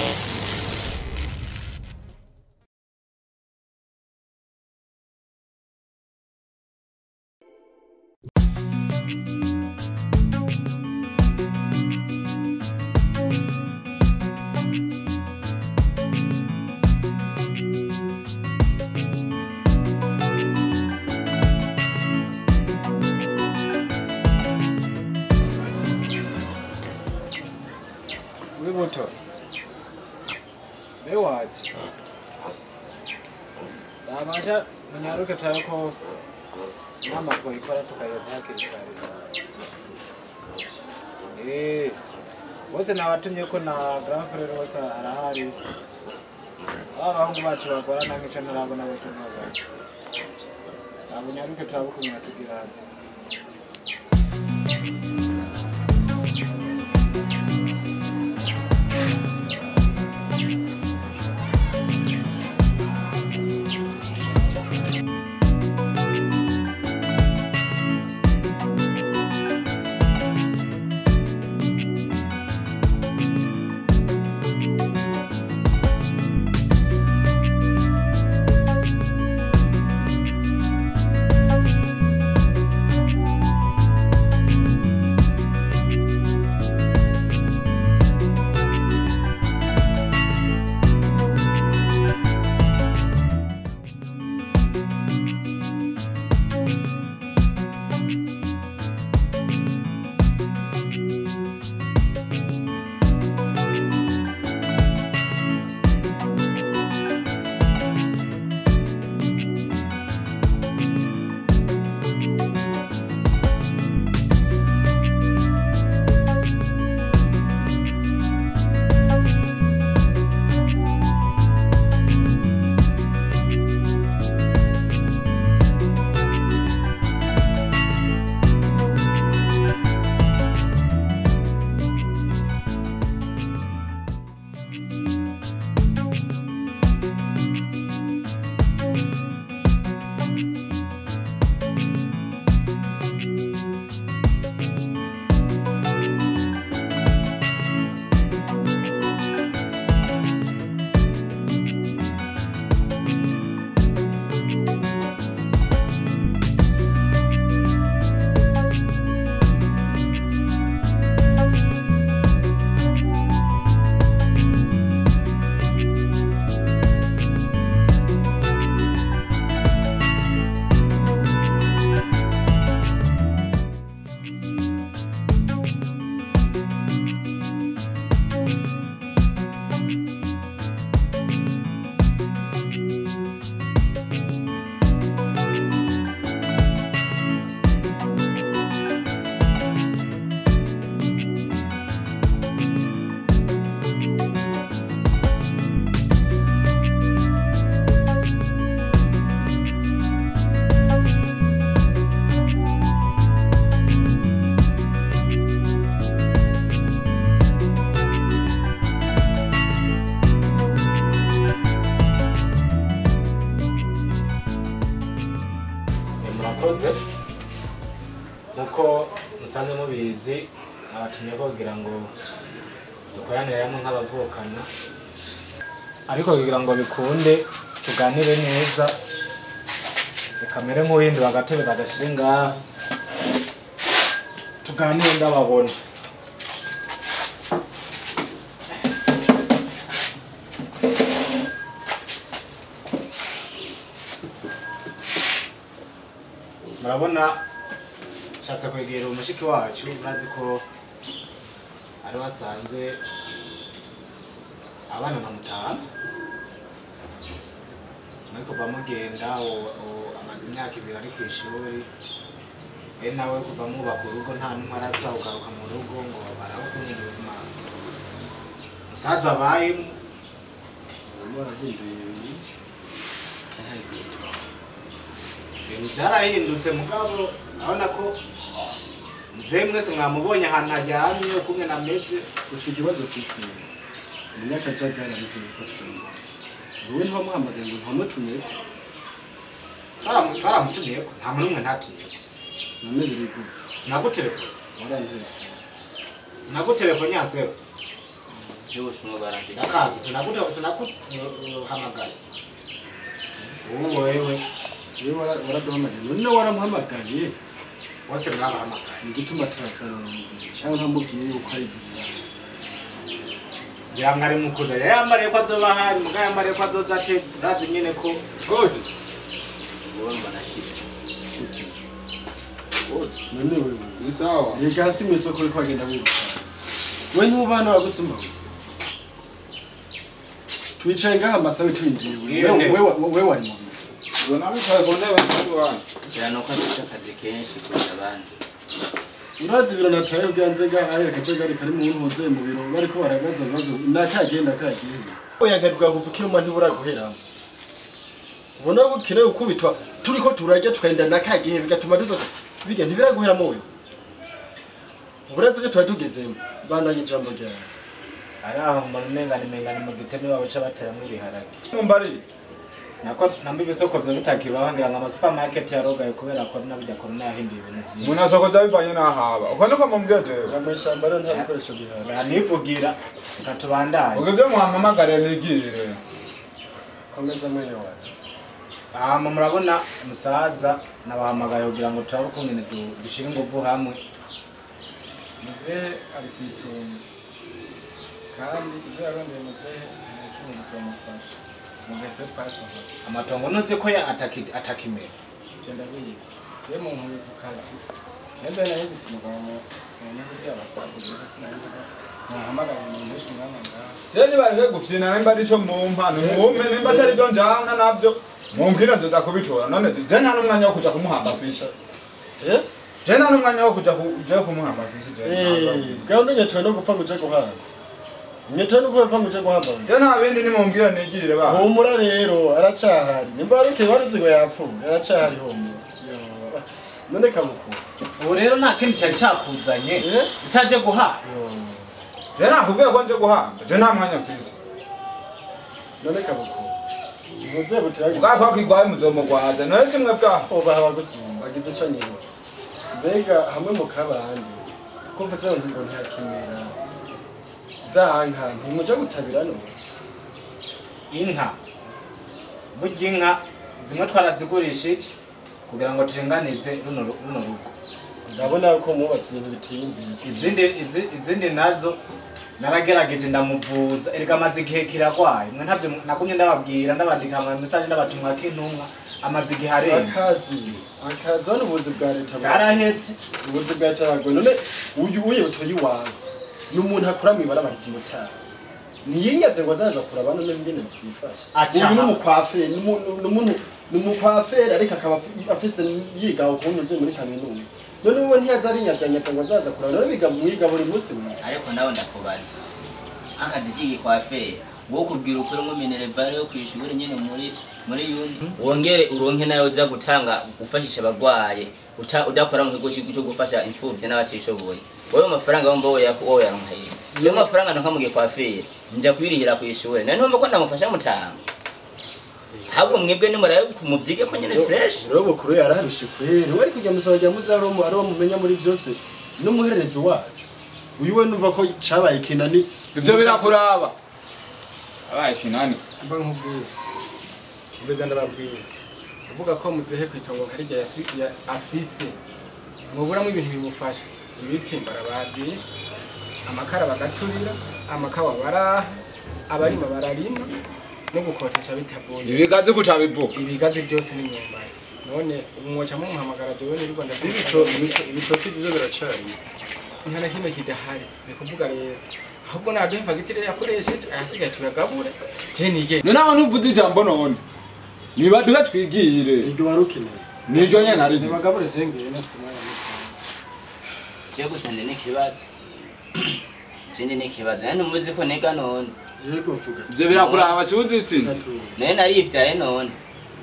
wibuto bewaje rabasha munyaruke turabe ko inama twoyikora tukayeza hakiri kare Eh, bose nabatumye ko na grand frere bose arahari ba bahungu bacu bagorana nk'ico ntarabona bose ntobari nabunyaruke turabe ukuntu batugira hano murakoze nkuko musanzwe mubizi nabatumye ko kugira ngo dukoranire hamwe nk'abavukana ariko kugira ngo bikunde tuganire neza bikamere nk'uwindura agatebe kadashire ngaha tuganire ndababona murabona nshatse kwegera umushiki wacu murazi ko ari wasanzwe abana na mutanu muri kuva mugenda uwo- uwo amaze imyaka ibiri ari ku ishuri we nawe kuva mwubaka urugo nta n'umwe arasubira kugaruka mu rugo ngo barabe ukuntu ubuzima musaza abayemo ibintu byarahindutse mugabo urabona ko muzehe mwese mwamubonye ahantu hajyamye ukumwe nameze gusa ikibazo ufise umunyakajagari ari hehe ko twumva wowe ntiwamuhamagaye ngo ntamutumyeko Twaramu- twaramutumiyeko nta muntu umwe ntatumiyeko none biri gute sinagutelefone warantelefone sinagutelefone yasewe by'ubushinwa barangira ndakazi sinakuta sinakuhamagaye ubu wewe wewe wara- waraduhamagaye none waramuhamagaye bose mwabahamagaye ni igituma turazanira cyangwa ntamubwiye yuko ari zisana ngira ngo ari mukuza rero yambariye ko azoba ahari mugabo yambariye ko azoza atevye urazi nyene ko gode wowe mbona ashitse Ute. none wewe ni sawa rega hasi mu isoko uriko wagenda wiruka we ntubana wagusumba we twicaye ngaha amasabe turindiriwe Iyo ntebe. wewe wewe wari mu biro ubwo nabicaye ku ntebe ntabwo wanyu kugira nuko afite akazi kenshi kurusha abandi urazi ibiro nataye ubwanze gahaye akajagari kari mu ntuze mu biro bariko barabaza ibibazo nakagenda kagiye oyagarwa kuvukira umwe ntiburaguheramo ubona ko ukeneye ukubitwa turiko turarya tukagenda nakagihe bigatuma duza biga ntibiraguheramo we uburazi ko tuba tugezemo bandanye ijambo ryawe ari aho mbona umengane mengane mu giteme wabo ca bateramwo ibiharage mumbari nako namba ibisokozo bitakibaho ngira ngo amasupamaketi yarogaye kubera ko nabijya korona yahinduye ibintu byinshi umuntu asokoza bivanye n'ahaba uko niko mubwiye jewe aba mu ishyamba rero nta bikoresho bihari uranivugira reka tubandanye ubwo ibyo muhamamagare nigire komeza mwene wacu hama murabona umusaza nabahamagaye kugira ngo turabe ukungene du- dushire inguvu hamwe muzehe ari ku itongo kandi ibyo yarondeye muzehe nta kimwe bitamufasha muzehe twe twasohora amatongo ntuzi ko ya ataki- atakimera genda biga je mu nkuru ku kazi cyembe nahindutse umugabo mu mu nyungu by'abasaza rero sinabivuga muhamagara umuntu wese umwanya ngaho je nibareke gufyina nimba arico mumpa nimume nimba atari byo njana navyo mumbwire nzoza kubitora none je nta n'umwanya wo kuja kumuhamba fishi eh je nta n'umwanya wo kuja ku- je kumuhamba fishi je eh bwawe ntunyetoye no gupfa ngo uje guhamba nyetoye no gupfa ngo uje guhamba we je nta bindi nimumbwire nigire ba humura rero aracahari nimba warukeye waruzi ngo yapfuye aracahari humura Yo, none kabukuru ubu rero nta kindi cyari cakuzanye Eh? utaje guhaha Yo, je nakubwiye ko nje guhamba je nta mwanya mfise none kabukuru muzehe butiragize ubwako kwigwaye muzomugwaza nawe simwe bwaho ubaha abagusumba agize ico nibutse mbega hamwe mu kabandi ko mvuze ngo ntihakimera za nka ntimuje gutabira none inka burya inka zimwe twarazigurishije kugira ngo turinganize runo ru- runo rugo ndabona ko mubatse ibintu biteye imbere izindi izi- izindi nazo naragerageje ndamuvuza erega amaze igihe kiragwaye mwe ntavyo nagumye ndababwira ndabandika ama message ndabatumwa k'intumwa amaze igihe arenga akazi akazi hano ubuzi bwa leta bu- zarahetse ubuzi bwa leta buragoye none uyu uye utoye iwawe ni umuntu akora mu ibara barika umutara ntiyinyaze ngo azaza kuraba none ngene byifashe Aca. uyu ni umukwaferi ni umu- ni umuntu ni umukwaferi ariko akaba afi- afise yiga ukunyuze muri kaminuza none wowe ntiyaza arinyazanyata ngo azaza kuraba none biga mwiga buri munsi mwe ariko nawe ndakubaza nk'akazi k'igikwaferi wowe kubwira ukuri mu minerevare yo kwishuri nyine muri muri yuni wongere uronke nayo uza gutanga gufashisha abagwaye uta- udakora mu kigo cy'igihugu cyo gufasha imfubyi n'abatishoboye wowe amafaranga wumva wowe yaku- wowe yaronka yiwe jewe amafaranga ntonka mu gikwaferi nja kubirihira ku ishuri nari ntumva ko ndamufasha mutanga ahubwo mwebwe nimurabe kumuvyige ko nyine fresh rero bukuru yararushe kweri we ari kujya musaba jya muzaro mu ari mumenya muri byose n'umuhererezi wacu uyu we numva ko cabaye kinani ivyo birakuraba abaye kinani mba nkubwiye mbeza ndababwiye uvuga ko muzehe ku itongo nkarya yasi ya- afise muburamo ibintu bimufasha ibiti barabazisha amakara bagaturira amakawa baraha abarima bararima no gukotesha bitavuye ibigazi kutabivuga ibigazi byose n'imyumbati none ubu mwoca mumuhamagara jewe niriko ibitoki byizo biracari nta na kimwe kidahari ni kuvuga rero ahubwo naduhe fagitire yakoresheje ayasigaye tuyagabure je nige none abantu uvuze ijambo none nibaduhe twigire iryo wari ukeneye niryo nyene ari ntibagabure je ngiye nafise umwanya muto je gusa ndi n'ikibazo je ndi n'ikibazo nani muzi ko niga none yego vuga ivyo birakuraba kibuze itsinda naye narivyaye none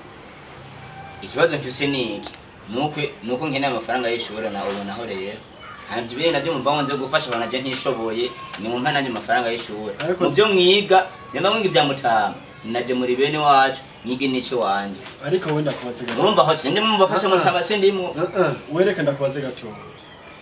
ikibazo mfise ni iki nuko nuko nkeneye amafaranga y'ishuri nawe ubonaho rero hanje ibindi navyo mumva ngo nze gufasha abantu naje ntishoboye ni mumpa nanje amafaranga y'ishuri Ariko- mu vyo mwiga nyamba mwiga ivya mutama naje muri bene wacu mwige n'ici wanje ariko wenda kubaze gato urumva ho sindi mubafasha mutama sindimwo Uh-uh, wereke ndakubaze gato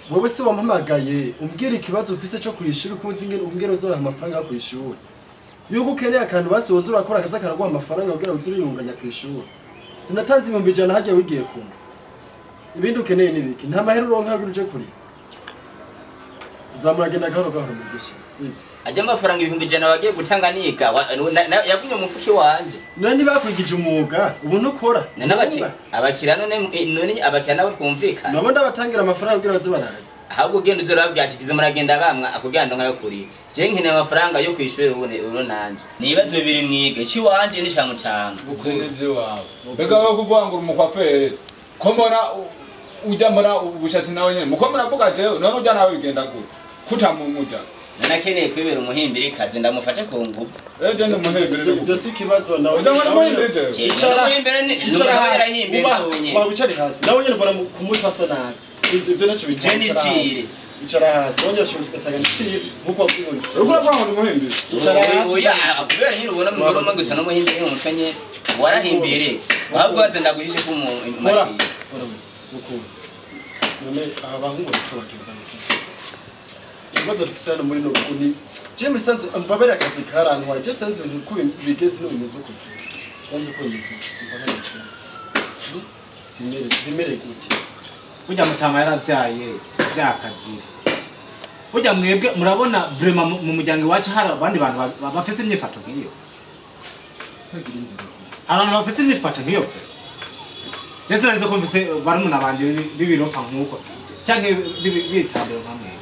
wowe se wampamagaye umbwira ikibazo ufise cyo kwishura ukunze ingene umbwira uzoraha amafaranga yo kwishura yuko ukeneye akantu basi woza urakora akazi karaguha amafaranga kugira ngo uze uriyunganya kwishura sinatanze ibihumbi ijana hajya wigiye kumwe ibindi ukeneye ni biki nta mahera uronka yo uje kuri zamuragenda gahoro gahoro mugisha sibyo ajya amafaranga ibihumbi ijana wagiye gutanga niga wa- na- na- yagumye mu mufuki wanje none ntibakwigije umwuga ubu ntukora Na n'abaki- abakiriya none none abakiriya nawe twumvikana nabo ndabatangira amafaranga kugira baze baraza ahubwo ugenda uzorababwira ati kiza muragenda bamwa akubwira ndo nkayo kuri je nkeneye amafaranga yo kwishura ubone uno nanje ni ibibazo bibiri mwige ciwanje n'icamutanga ukuri iby'iwawe mbega wowe kuvuga ngo uri umukwaferi ko mbona u- ujya mbona ubushatsi nawe nyine muko muravuga jewe none ujya nawe bigenda gute kutamumuja nanakeneye kwibera umuhimbirikazi ndamufate ku nguvu eje ndi umuhembere Ibyo- ibyo si ikibazo nawe ujya mbona umuhembere jewe Je, Icara- umuhimbere ni icara nuko hasi, yarahimbiye uba- ngaho nyene waba wicare hasi nawe nyine mbona mu- ku mutwe asa nabi Ibyo- ibyo nacyo bicara Je ni icara hasi. style. icara hasi nawe nyine ushobora ugasanga ni style nk'uko wabwiwe ni style. uriko uravuga ngo ndi umuhembere icara hasi oya kubera nyine ubona mugore umwe gusa n'umuhimbire mu mutwe nyene warahimbire ahubwo waze ndaguhishe ko mu Kora. mashini Kora we, ukuntu. none aba bahungu bariko bageza gute? ibibazo dufise hano muri nobu ni je muri sanzu mbabere akazi karantwaye je sanzu ibintu uko bigeze no bimeze uko sanzu uko bimeze uko mbabere cyane Hmm? bimere bimere gute burya mutama yaravyaye vyakazira burya mwebwe murabona vrema mu mu muryango iwacu hari abandi bantu ba- ba- bafise imyifato nk'iyo Ntagira imbere gusa. abantu bafise imyifato nk'iyo pe je sinarize ko mfise barumuna banje bibi- b'ibirofa nk'uko canke bibi- bitambiro nka mwebwe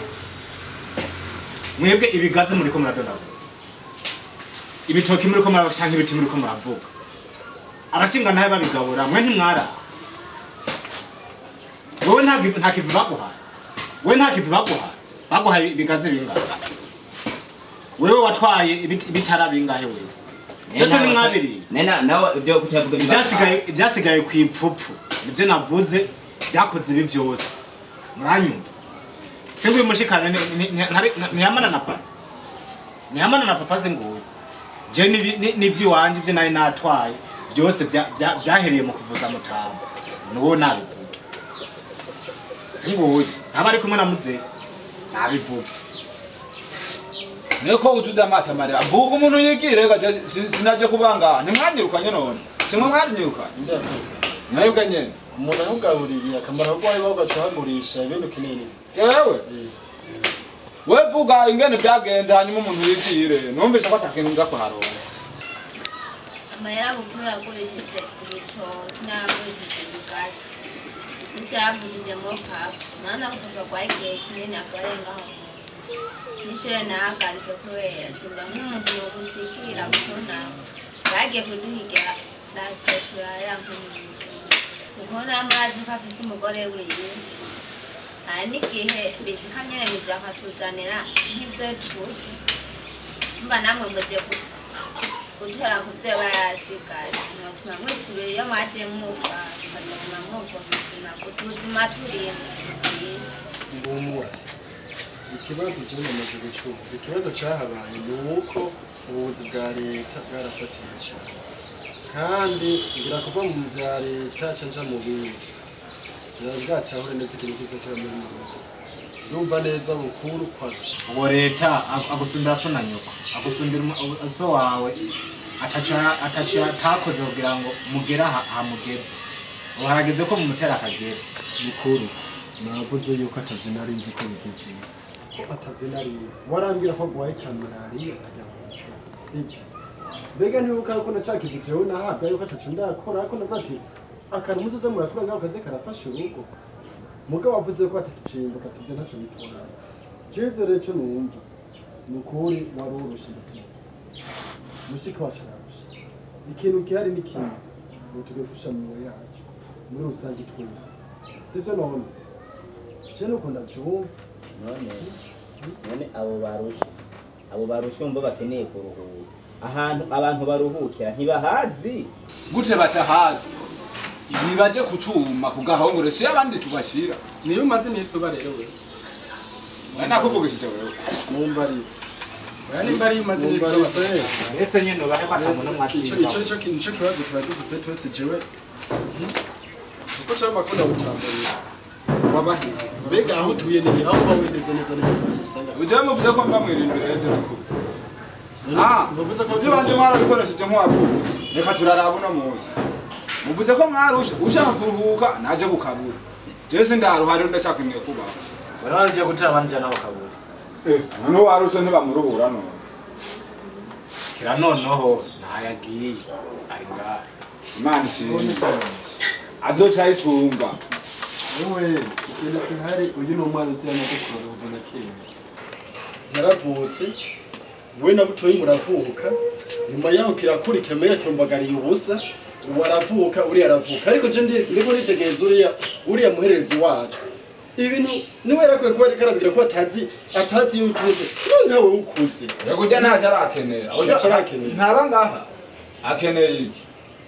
mwebwe ibigazi muriko muradondagura ibitoki muriko muravuga canke ibiti muriko muravuga abashinga nawe babigabura mwe ntimwara wowe nta kivi- nta kivi baguha wowe nta kivi baguha baguha ibigazi bingahe wewe watwaye ibit- ibitara bingahe wewe byose ni mwabiri nena nawe ibyo kutavuga ibyasigaye ibyasigaye ku ipfupfu nibyo navuze byakoze ibi byose muranyumva se nguyu mushikana ni- ni- ni- ntari- ntiyamana na papa ntiyamana na papa se nguyu je nibi- ni- n'ivy'iwanje ibyo nari natwaye byose bya- bya- byahereye mu kuvuza mutamba niwo nabivuga si nguyu ntaba ari kumwe na muzehe nabivuga niko utuze amaso amarira mvuga umuntu yigire gaje sinaje kubanga ntimwanyirukanye none simwe mwarinyirukanye ndakwiga mwebwe nyene umuntu ahugaburiye akamaro ko wari wagaca uhagurisha ibindi ukeneye ni jewe Eh, we vuga ingene byagenze hanyuma umuntu yigire numvise ko atakintu nza kuharonka amahera mukuru yagurishije ibitoki n'ayagurishije ubwatsi ese yavujijemo papa mwana papa kwa igihe kinini akarengaho nishure nahagaritse kubera simba nk'umuntu nogusigira kuko nawe bagiye kuduhigira rasiyo turarira nk'umuntu kuko namurazi ko afise umugore wiwe hari n'igihe bishika nyene muje akatuzanira nk'ivyo turya mba namwe muje ku- gutora ku byo bayasigaye mwatuma mwisubira iyo mwagiye mwuka mukaguma mwumva ubuzima gusa ubuzima turimo si bwiza mbumura ikibazo je namaze gucunga ikibazo cahabaye ni uko ubuvuzi bwa leta bwarafatiye cyane kandi ngira kuva mu bya leta canja mu bindi sinari bwatahure neza ikintu kiza kiba muri rugo yumva neza bukuru kwarusha uwo leta ag- agusumbira so na nyoko agusumbira umu- so wawe ataco ataco atakoze kugira ngo mugere aha hamugeze ubu harageze ko mumutera akagera bukuru navuze yuko atavyo nari nzi ko bigeze ko atavyo nari nzi warambwira ko gwaye kamerariya ajya kusa sibyo mbega ntibuka yuko nacakije jewe nahabwa yuko ataco ndakora ko navuga ati akantu muzoze murakora ngaho kaze karafasha urugo mugabo wavuze ko atakicimbuka atavyo ntaco bitwara jewe ivyo rero ico numva ni ukuri wari urusha ndatuba mushiki wacu ararusha ikintu gihari ni kimwe ngo tuge gusha mu yacu muri rusange twese sivyo none je nuko ndavyumva none none abo barusha abo barusha umva bakeneye kuruhuka ahantu abantu baruhukira ntibahazi gute batahazi ntibaje kucuma kugahongore si abandi tubashira niyo umaze iminsi uba rero we nakuvugishije wewe mumbarize oya nimba ariyo umaze iminsi uba mumbarize ese nyine ubahe batamu no ico mwatsinda ico ico ki- nico kibazo tuba dufise twese jewe kuko cyo makunda gutamburira wabahiye mbega aho utuye ni aho uba wendeze neza neza usanga ujyewe muvuze ko mba mwirindira ejo nakuru Ah, ntuvuze ko ibyo bandi mwarabikoresheje nk'uwapfuye reka turaraba uno munsi muvuze ko mwarushe ushaka kuruhuka naje gukabura jewe sindaruhare ndacakwimiye kubaho bari bagiye gutera abandi jana bakabura noneho warushe ntibamuruhura none kira noneho ntayagiye ari ngaha imana ishimwe adoca ayicunga wowe ikintu gihari uyu ni umwana uzi amagukuru kuva na kera yaravutse we na butoyi muravuka nyuma yaho kirakurikira mbega kirumbagariye ubusa ubu aravuka uriya aravuka ariko je ndi ndiko nitegereza uriya uriya muhererezi wacu ibi bintu niwe yarakwiye kuba ariko arambwira ko atazi atazi iyo utuze niwe nkawe ukuze rego ujya ntacyo arakenera Ntacyo arakenera. ntaba ngaha akeneye iki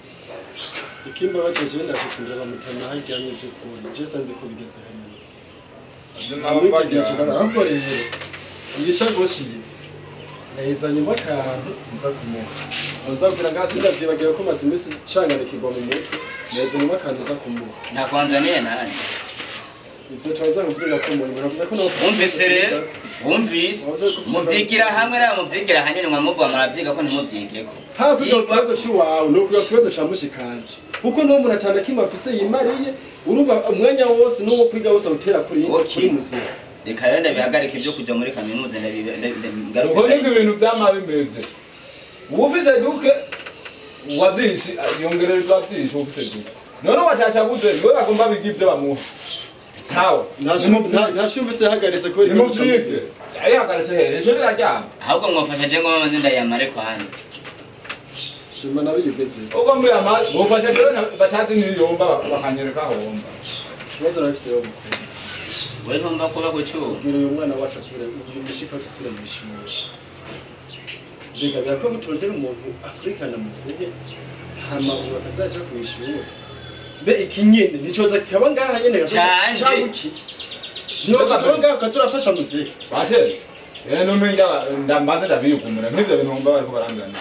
ikimba baceje ndashitse imbere bamutana haryamye je kubona je sanze ko bigeze hariya amwitegereje ahubwo rero igishagoshi yahizanyemo akantu uza kumuha uzabwira ngaho sindavyibagiwe ko maze iminsi canganikirwa mu mutwe yahizanyemo akantu uza kumuha nakwanzaniye nanjye ivyo turaza kuvyiga ko umuntu baravuze ko nawe wumvise rero wumvise muvyigira hamwe nawe muvyigira hanyene mwamuvuga murabyiga ko ntimuvyigeko haba kwiga ku kibazo c'iwawe ni ukwiga ku kibazo ca mushikanje kuko niwo umuntu atana kimwe afise yimariye urumva umwanya wose n'uwo kwiga wose awutera kuri Okay. kuri muzima reka rero ndabihagarika ibyo kuja muri kaminuza ndabi- ndabi- ndabi- uko ngaruke niko ibintu vyama bimeze uwufise duke wavyinshi yongererezwa vyinshi uwufise duke none wacaca buze niwe bagomba biga ivyo bamuha sawa ntashumvise yahagaritse kubera ikibazo ca nimuvyize muzima yarihagaritse hehe ejo riraryama ahubwo mwafasha je ngo maze ndayamare kwanza shima nawe yigeze ubwo muyama mufasha jewe na- batazi niyomba bakanyereka homba ikibazo nabifise yo gukora we ntumva kuba ku cyuma kugira uyu mwana wacu asubire uyu mushika wacu asubire mu ishuri mbega birakwiye gutondera umuntu akurikirana muzehe hama ubu akazaja ku ishuri mbe iki nyene nticoza kikaba ngaha nyene Canje. cyangwa iki ntihoza kikaba ngaha ukaza urafasha muzehe bateze rero numenga ndambanze ndabiyugumura nk'ivyo bintu wumva bariko barangana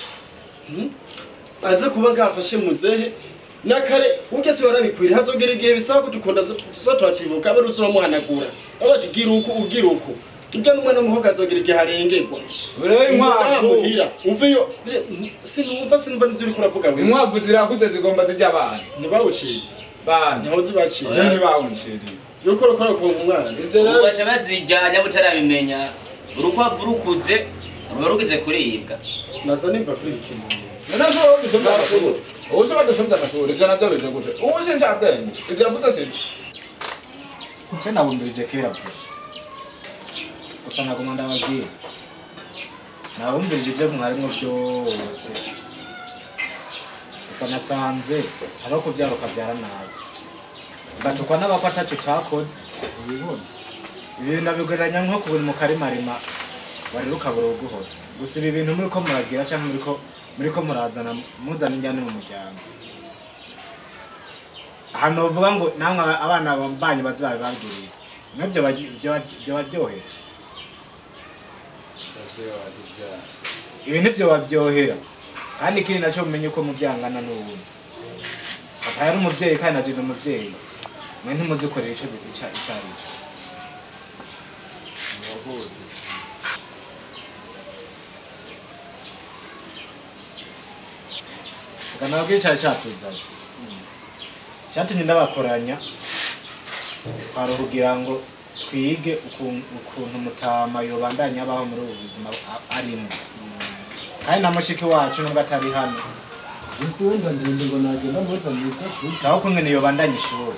aze kuba ngaha afashe muzehe nakare ugeze warabikwiriye hazogera igihe bisaba ko dukunda tuza turatibuka abe ruzi uramuhanagura abati gira uku ugira uku urya n'umwana w'umuhungu azogera igihe arengerwa rero inkwavu muhira uveyo sinumva sinumva n'ivyo uriko uravuga we inkwavu zirakuze zigomba zirya abana ntibawuciye bana ntaho zibaciye je ntibawunciriye yuko urakora ku umwana ivyo ubu rero baca bazijyanya butarabimenya urukwavu rukuze ruba rugize kuribwa naza nimva kuri iki kintu none so dusomye amashuri ubu se badusomye amashuri ivyo navyo bije gute ubu sincabwenge ivyo yavuze sivyo nce nabumvirije kera gusa gusa naguma ndababwira nabumvirije ibyo mwarimwo byose gusa nasanze abo kubyara ukabyara nabi ugatukwa n'abako ataco utakoze ubibona ibi nabigereranya nko kubura mu karimarima wari rukabura uguhoza gusa ibi bintu muriko muragira canke muriko muriko murazana muzana injyane mu muryango ahantu bavuga ngo namwe aba- abana banyu bazabibabwirira nibyo baryohera ibi nibyo baryohera kandi ikindi nacyo mumenye ko mubyangana n'ubundi papa yari umubyeyi kandi naje ni umubyeyi mwe ntimuzikorera icyo bi- ica- icyo ari cyo tukanaba ko icyari cyatuzanye cyatumye ndabakoranya twari kugira ngo twige ukun- ukuntu mutama yobandanya abaho muri ubu buzima a- arimo kandi na mushiki wacu nubwo atari hano ese wenda ndende ngo nagenda muzanira icyo kurya taho kumwe yobandanya ishuri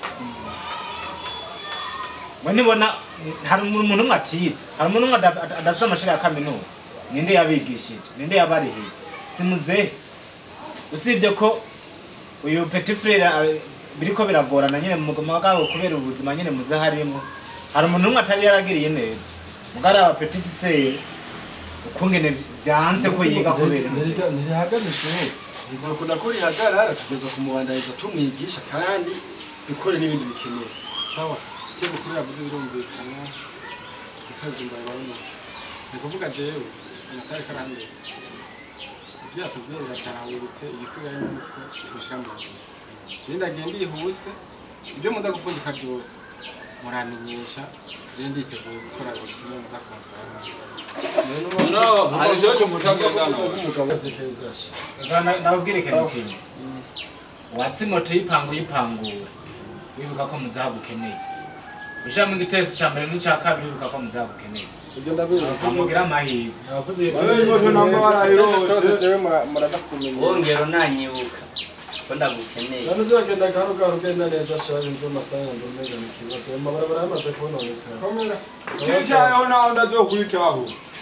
mwe nibona hari umuntu umwe atiyize hari umuntu umwe adaf- ada- adafite amashuri ya kaminuza ninde yabigishije ninde yabarihiye si muzehe usibye ko uyu petit frere eh, biriko biragorana nyine mu buzima bwabo kubera ubuzima nyine muzehe arimo hari umuntu umwe atari yaragiriye neza mugari aba petit sere ukungene byanse ko yiga kubera inzira ntirihagaze ishuri nzokunda ko rihagarara tugeza kumubandaniza tumwigisha kandi dukore n'ibindi bikenewe sawa icyo mukuru yavuze birumvikana utabyumva bibaye ni kuvuga jewe amasare karambere ibyo yatubwiye biratahuritse igisigaye ni uko tubishyira mu ngiro jewe ndagiye ndihuse ibyo muza gupfundika byose muramenyesha je nditeguye gukora buri kimwe muza kumusaba No, hari ikibazo mutagendana. nk'umugabo azi keza sha Uzana ndabwire ikintu kimwe watsi moto yipangu yipangura wibuka ko muzagukeneye ushiramo igitesi ca mbere n'icya kabiri wibuka ko muzagukeneye ibyo ndabizi amugira amahirwe yavuze Wewe imoto namba warayirose. cyose jewe mura- muraza kumenya wongera unanyibuka ko ndagukeneye none uzagenda gahoro gahoro ugenda neza sha inzu amasaha yanjye umenga ni ikibazo ayo mabarabara yamaze kubononekara komera Titayeho naho ndazokwitaho.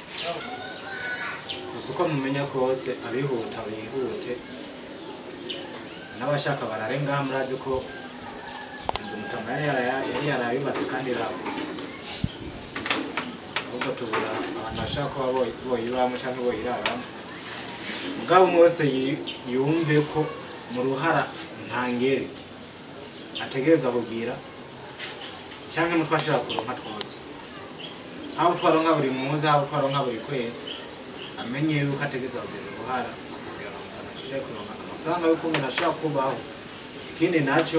gusa uko mumenya kose abihuta bihute n'abashaka barare ngaha murazi ko inzu mutanga yari yara- yari yarayubatse kandi iragutse ahubwo tubura abantu bashaka kuba boy- boyibamo cyangwa boyiraramo mugabo umwe wese yi- yumve ko mu ruhara ntangere ategerezwa kugira cyangwa mutwe ashobora kuronka twose haba twaronka buri munsi haba twaronka buri kwezi amenye yuko ategereza kugira uruhara kugira ngo umuntu ashobore kuronka amafaranga y'uko umuntu ashobora kubaho ikindi nacyo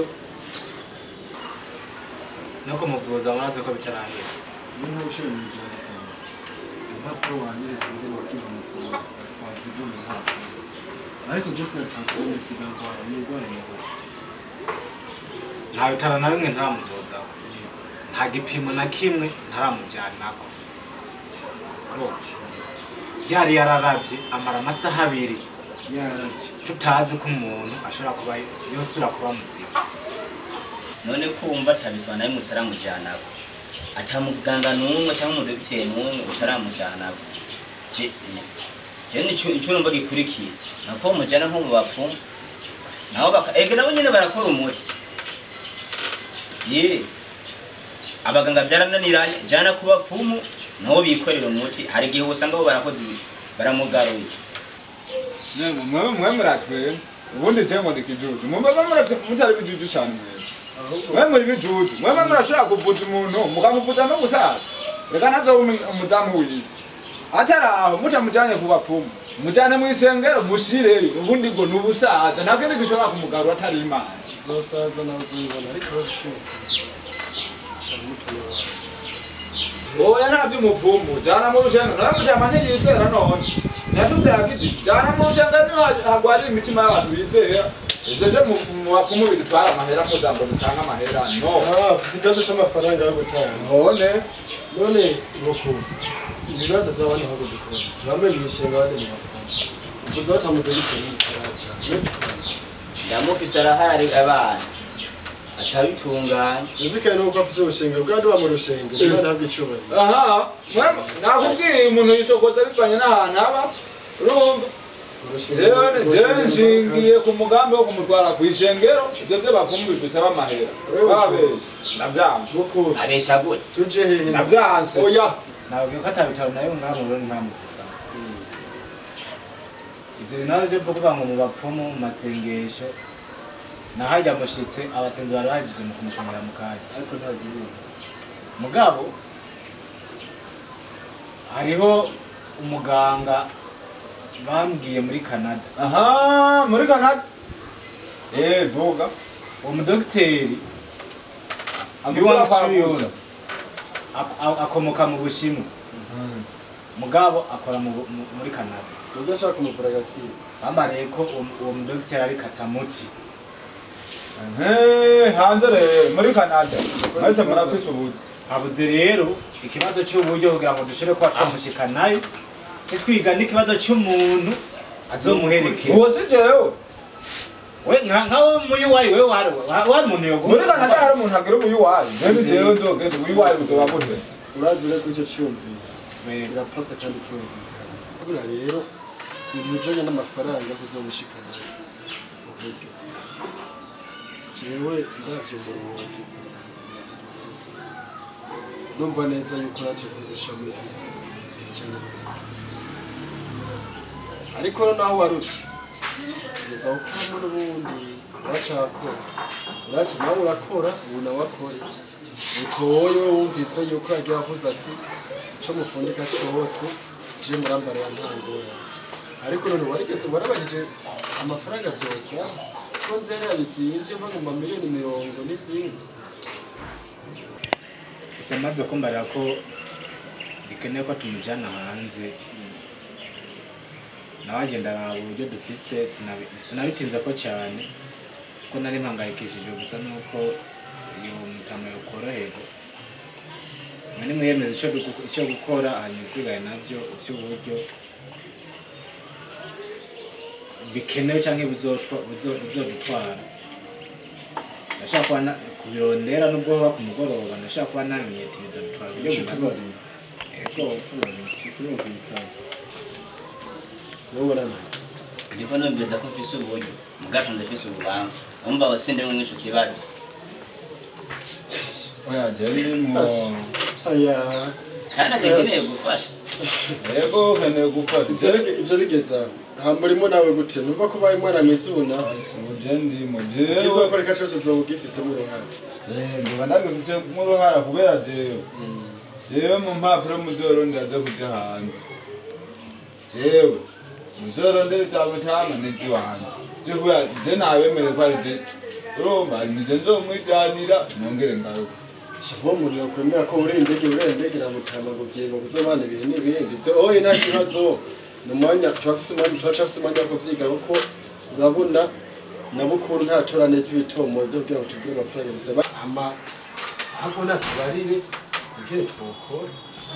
no kumuvuza murazi ko bitarahera ni nk'uciye mu ijana impapuro wanyeretse ngo wabwira umufunzi wazibye mu mpapuro ariko byose natangaye sigangwara ni indwara nyabura nta bitaro na bimwe ntaramuvuzaho nta gipimo na kimwe ntaramujyanako urumva byari yararavye amara amasaha abiri yarabye tutazi ko umuntu ashobora kuba yosubira kuba muzima none kumva atabizwa nawe mutaramujyanako ata muganga n'umwe cyangwa umudogiteri n'umwe utaramujyanako je je nico ico numva gikurikira nako mujana nko mu bapfumu nabo baka ege nabo nyene barakora umuti ye abaganga byarananiranye jana ku bapfumu nabo bikorera umuti hari igihe usanga bo barakoze ibi baramugaruye Nemwe mwe mwe muratwe. Ubundi je ngo ndikijuju. Mwe mwe muratwe mutari bijuju cyane mwe. ahubwo Mwe muri bijuju. Mwe mwe murashobora kuvuza umuntu mukamuvuza no gusaza. Reka nazo umudamu w'isi. Atari aho mutamujanye ku bapfumu. Mujane mu isengero mushireyo. Ubundi ngo nubusaza. Ntabwo ndi gishobora kumugarura atari imana. zosaza nawe uzibona ariko baciye cyane mutuye wacu Oya ntabyo umupfumu. Jana mu rusengero. Nawe mujama ntiyizera none. Natubwira kiti jana mu rusengero niho hagwarira imitima y'abantu bizera. Ivyo je mu- mu bapfumu bidutwara amahera kugira ngo dutange amahera. No. ah ufite ikibazo cy'amafaranga yo gutanga none none boko ibibazo by'abandi ntabwo dukora bamwe mu ishinga abandi mu mafungo uvuze batamudogiteri n'umukaraca ndamufise arahari abana aca bitunganya byumvikane nuko afite ubushenge bwandi wa mu rushenge niba ntabwo icyubahiro aha mwe- nakubwiye umuntu yisokota bivanye n'ahantu aba urumva urushenge jewe jewe nshingiye ku mugambi wo kumutwara ku ishengero ivyo vyo bapfumu bidusaba amahera babesha ndavyanse bukuru abesha gute tuje hehe ndavyanse oya nababwiye ko atabitaro nayo ngaha mu Burundi ntamuvuzaho ibyo bintu nabyo byo kuvuga ngo mu bapfumu mu masengesho nahajya mushitse abasenzi bari bahagije mu kumusengera mu kanya ariko ntabwo iri mugabo hariho umuganga bambwiye muri canada aha muri kanada eh vuga uwo mudogiteri amukura Yuan kwa Chuyun Musa. ak- ak- akomoka mu bushinwa mugabo akora mu Bu- mu- muri canada nubwo ashaka kumuvura agakira bambariye ko uwo- uwo mudogiteri ari katamuti Eh, hanze rero muri kanada mwese murafise ubuzi habuze rero ikibazo cy'uburyo kugira ngo dushobore kuba twamushikanayo cyo twiga n'ikibazo cy'umuntu azomuherekeza uwo si jewe we nka nkawe muyu wayi we wari wari umuntu yogo muri kanada hari umuntu agira ubuyuwayi rero jewe nzogenda ubuyuwayi buzoba gute urazi rero ko icyo cyiyumvira birapasa kandi kirumvikana buriya rero ibintu bijanye n'amafaranga kuzomushikana uburyo jewe ndavyo muruhoteza numva neza yuko naje kurusha muri cyangwa ariko naho warusha kugeza gukora muri ubundi uracakora uraca nawe urakora ubu nawe akore utoye wumvise yuko yagiye avuze ati icyo mufundika cyose je murambarira nta ngorane ariko none warigeze warabagije amafaranga byose ko nzi yari yabitsinze mva mu mamiliyoni mirongo n'izindi gusa amaze kumbarira ko bikeneye ko tumujyana hanze nawe agenda araba uburyo dufise sinabi- sinabitinze ko cyane ko nari mpangayikishijwe gusa nuko iyo mutama yokoroherwa mwene mwiyemeza icyo dugu- icyo gukora hanyuma isigaye nabyo iby'uburyo bikenewe cyangwa bizotwa- bizo- bizodutwara ndashaka kuba na- kubirondera nubwo hoba ku mugoroba ndashaka kuba namyeti bizodutwara uburyo bungana yego nubona ndiko numviriza ko mfise uburyo mugasanze mfise ububamfu umva wasinde mwe ico kibazo oya je ndimo aya kandi ati nkeneye gufashwa yego ukeneye gufata ibyo bige- ibyo bigeza hamburimo nawe gute numva ko ubaye umwana mwizuna je ndimo jewe kizokoreka cyose uzoba ugifisemo uruhare ndoba ndagifise nk'uruhara kubera jewe jewe mu mpapuro muzorondera zo kuja hanze jewe muzorondera itabo cama n'iziwanje je kubera je nabemere ko ari je urumva nije nzomwijanira nongere ngaruka uwo muntu yakwemera ko uri indege uri indege namutama ngo ugiye ngo kuzobana ibihe n'ibindi ibyo oye nta kibazo ni umwanya turafise umwanya turacafise umwanya wo kuvyiga kuko urabona na bukuru ntatora neza ibitomo vyo kugira ngo tugire amafaranga bisaba ama ahubwo natubarire ikere twokora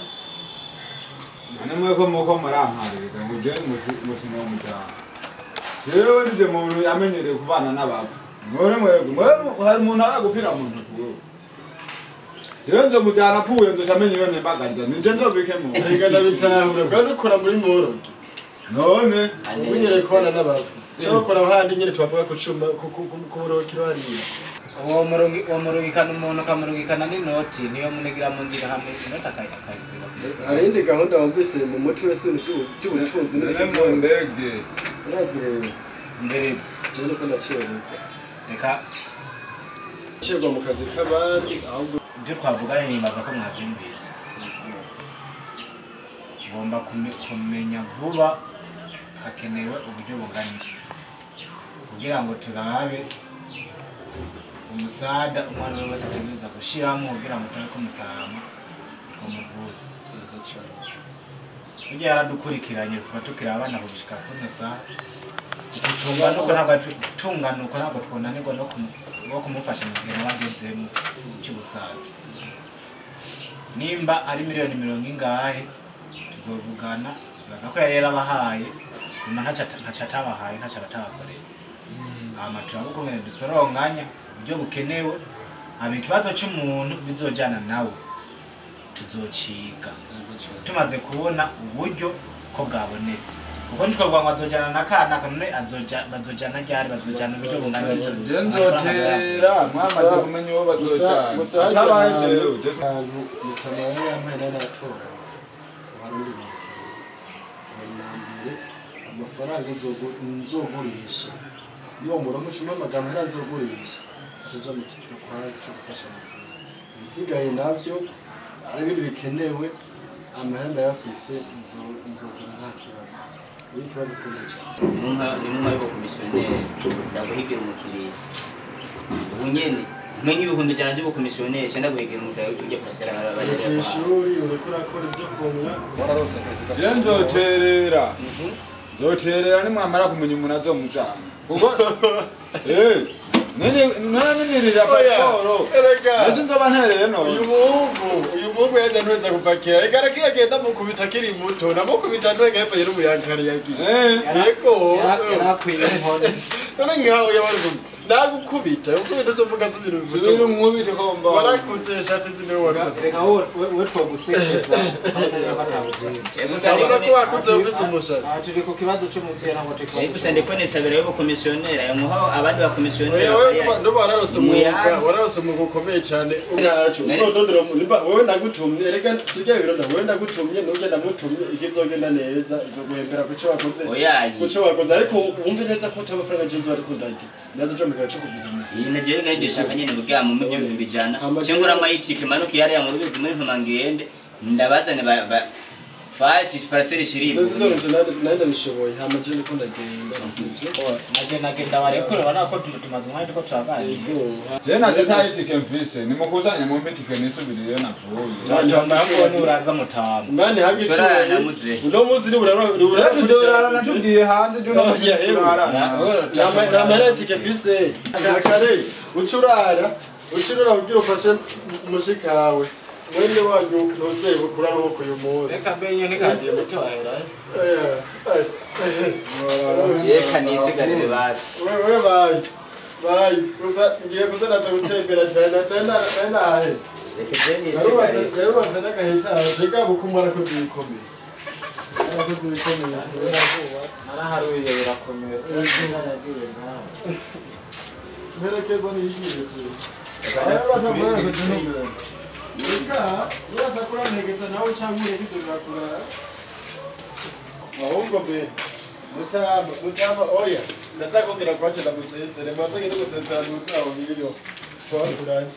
none mweko muko murampaririza ngo je musino mujana jewe nije muntu yamenyereye kubana n'abantu none mwebwe mwebwe hari umuntu aragupfira mu ntoki wewe jewe nzomujana apfuye nzoca amenya iyo nembagariza nije nzobike mu Erega ndabitahura bwa dukora muri moro none umenyereye kubana n'abavu cyo bakora ahandi nyine tubavuga ku cuma ku- ku- ku- ku burokiro hariya uwo murugi- uwo murungikana umuntu ukamurungikana n'inoti niyo munigira mu nzira hamwe inoti akayi- akayiziba hari indi gahunda wumvise mu muti wese ibintu by'ubu- by'ubutunzi none n'ibindi mu byose ndege urazi rero mberetse jewe niko nacererwa seka cerwa mu kazi k'abandi ahubwo ibyo twavuganye nibaza ko mwabyumvise ngomba kume- kumenya vuba hakenewe uburyo bungana iki kugira ngo turabe umusada umwana we wese ategereza gushiramo kugira ngo turabe ko mutama umuvutse neza cane burya yaradukurikiranye kuva tukiri abana kugishika kuno saha gutunganuko ntabwo tunganuko ntabwo twunanirwa no kumu- no kumufasha mu gihe nawe agezemo cy'ubusaza nimba ari miliyoni mirongo ingahe tuzovugana bibaza ko yari yarabahaye nyuma ntaco ata- ntaco atabahaye ntaco aratabakoreye hama turabukumene dusoronganya uburyo bukenewe hama ikibazo c'umuntu bizojana nawe tuzociga neza cane tumaze kubona uburyo ko bwabonetse kuko ntitwavuga ngo azojana na kana none azoja- bazojana ryari bazojana uburyo bungana iki? je nzotera mwamaze kumenya uwo bazocana atabaye jewe je ahantu mutamara yampaye nanatora hari undi bintu bari na mbere amafaranga nzogu- nzogurisha iyo murongo cuma amagambo hera nzogurisha acaja mu kiciro kwanza co gufasha abazima ibisigaye navyo ari ibindi bikenewe amahera ndayafise nzo- nzozana nta kibazo iyo ikibazo gisa cyane nimwe y'ubukomisiyoneri ndaguhigira umukiriya ubu nyene umenye ibihumbi ijana by'ubukomisiyoneri cyenda guhigira umukiriya ujya kurasera abarere kw'ishuri uriko urakora ibyo kunywa wararose akazi je gato nzoterera nzoterera nimwamara kumenya umuntu azomujana kuko eh nanimirira pasiporo erega ese nzoba ntereye uyu none muhungu uyu muhungu yajya ntuweza gupakira reka reka agenda mukubita akiri muto namukubita nturega hepfo yari umuyankari yagiye Eh, yego yarakwiye inkoni none nkaho yabarugum nagukubita ukubita uzovuga si ibintu subira bivuga umwubite komba warakuze yashatse nzi niwe warukoze reka we twogusekeza ko atabujenga urabona ko wakuze ufise umushatsi aha turi ku kibazo c'umuvyeyi ntabwo turi ariko gusa ndiko nisabira y'ubukomisiyoneri ayo muho abandi bakomisiyoneri Oya, wewe nduba wararose umwuga wararose umwuga ukomeye cyane ubwacu Nari- uzodondera umuntu nimba wowe ndagutumye reka sujya bironda wowe ndagutumye nujya ndamutumye igizogenda neza izoguhembera kuco wakoze Oyayi. kuco wakoze ariko wumve neza ko uta amafaranga jinzu ariko ndagira nazo cyo mugace kuguza umusi iyi nagere ngiye ndishaka nyene kugira mu mujyi ibihumbi ijana Amajana- cyangwa amayitike manuka yari ya mu rubizi muri ntuma ngende ndabazane ba ba- fasi paraseri shiribu ndazizonje nari ndabishoboye hama je niko ndagenda nivyo naje nagenda barekure bana ko tumaze umwanya turiko turaganira yego je naje tayi tike mfise nimukusanye mumpe tike nisubiriyo navuye tuambara ngo ni uraza mutama mani hagi Chorara na muze. uno munsi uri urara uri rero urara tudorana natugiye hanze juno Oh, yeah, turarana namara tike mfise kare ucurara ucurara kugira ufashe mushikawe mwene wanyu ntuze kuraruhuka uyu munsi reka mbe iyo nikagiye gutohera reka nisigarire basi wewe bayi bayi gusa ngiye kuzanaza gutembera cyane nari nahahetse reka je yarubatse nisigarire yarubatse n'agahita reka bukumu arakoze ibikomeye arakoze ibikomeye naraharuye birakomeye mperekeza niyishimye cyane bakavuga ngo tunubere reka uraza kuramperekeza nawe cyangwa ureke ibyo birakurara ahubwo mbe mutamba mutamba oya ndazakubwira ko wace ndagusezere maze ngende gusezera ntuzaho ngiriyo twakuranye